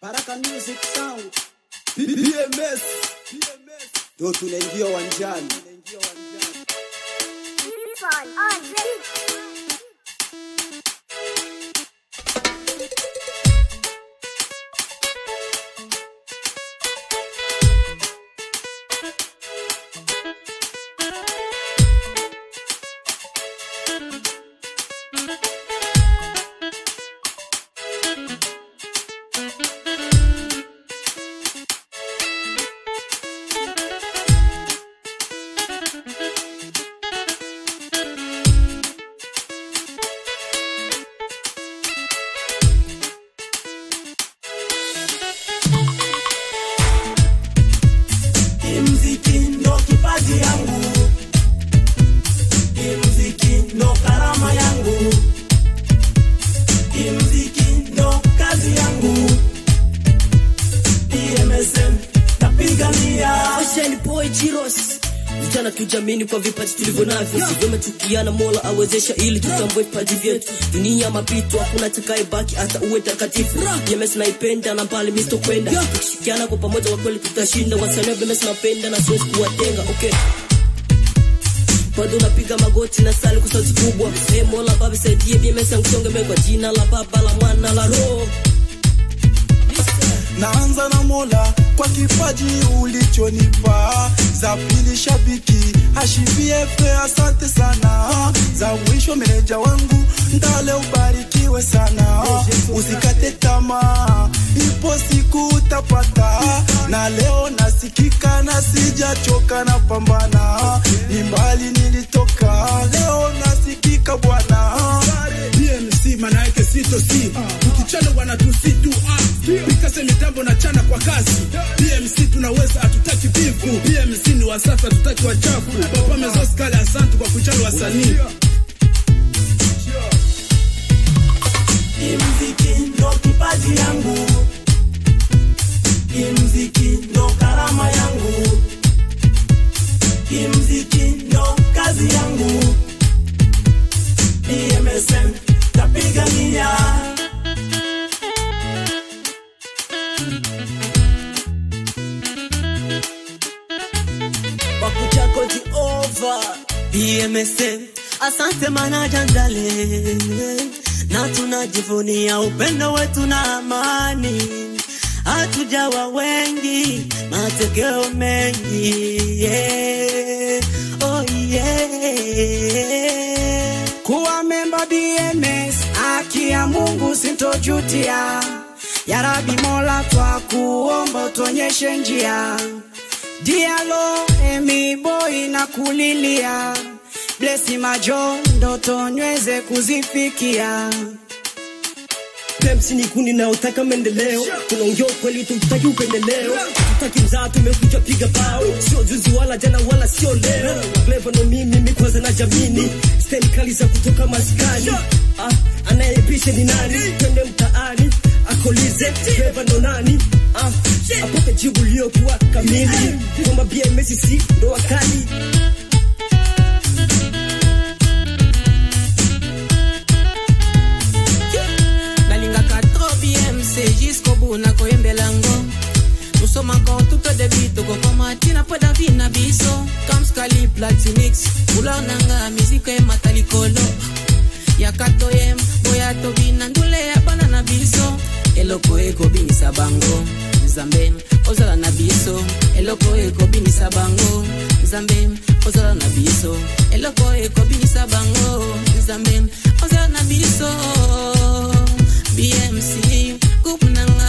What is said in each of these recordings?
Baraka Music Sound. BMS. Ndio tunaingia uwanjani. Mziki ndo kipaji yangu, mziki ndo karama yangu, mziki ndo kazi yangu. DMSM napigania Fashion boy Jiros vijana tujamini kwa vipaji tulivyo navyo, sivyema tukiana, Mola awezesha ili tutambue vipaji vyetu. Dunia mapito, hakuna atakaye baki hata uwe takatifu. BMS naipenda na mbali misto kwenda, tukishikiana kwa pamoja, kwa kweli tutashinda. Wasanii wa BMS napenda na siwezi kuwatenga. Okay, bado napiga magoti na sali kwa sauti kubwa. Hey, Mola Baba saidie BMS yangu songe mbele kwa jina la Baba la Mwana la Roho. naanza na Mola kwa kipaji ulichonipa, za pili shabiki hashibiefe, asante sana, za mwisho meneja wangu Ndale, ubarikiwe sana, usikate tamaa, ipo siku utapata, na leo nasikika na sijachoka, na pambana, ni mbali nilitoka, leo nasikika bwana DMC maana yake sito si ukichana wanatusi tu ah pikase mitambo na chana kwa kasi DMC tunaweza hatutaki bifu DMC ni wasafi hatutaki wachafu papa mezos kale asante kwa kuchana wasanii mziki ndo kipaji yangu, mziki ndo karama yangu, mziki ndo kazi yangu. DMSM napigania Wakuchako ti over BMSM, asante manaja Ndale, na tunajivunia upendo wetu na amani. Hatujawa wengi, matokeo mengi yeah. Oh yeah. Kuwa memba BMS, haki ya Mungu sintojutia. Ya Rabi Mola twakuomba utuonyeshe njia. Dialo emi boy na kulilia. Blesi majo ndoto nyweze kuzifikia. Pepsi ni kundi naotaka maendeleo, tunaongea ukweli, tutaki upendeleo, tutaki mzaa, tumekuja piga bao, sio juzi wala jana wala sio leo. Clever ndo mimi, mimi kwanza na jamini, style kali za kutoka maskani. Ah, anayepisha ni nani? Twende mtaani akolize, Clever ndo nani? Ah, apate jibu liokuwa kamili, kwamba BMS si ndo wakali. nalingaka trop bmc jusqu'au bout nakoyembela ngo nous sommes encore tout au début tokokoma ntina mpo davi na biso kamskali platinix couleur nanga miziko emata likolo yaka toyem boya tobina ndule ya bana na biso eloko ekobinisa bango nzambe ozala na biso eloko ekobinisa bango nzambe ozala na biso eloko ekobinisa bango nzambe ozala na biso bmc group nanga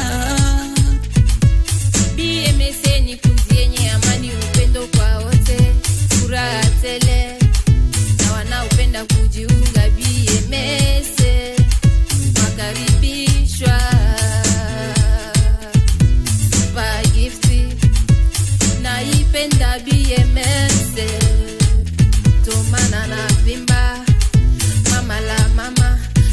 BMS ni kundi yenye amani, upendo kwa wote, furaha tele na wanaopenda kujiunga BMS makaribishwa. Pa gifti naipenda BMS, tomana na vimba mama la mama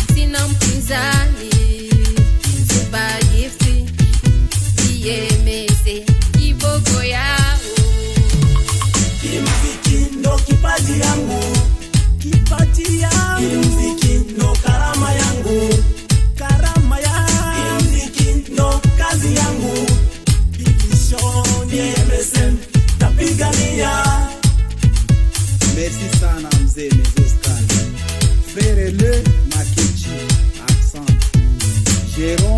merci sana mzee Mezoskal. Frère Le Makechi, accent. Jérôme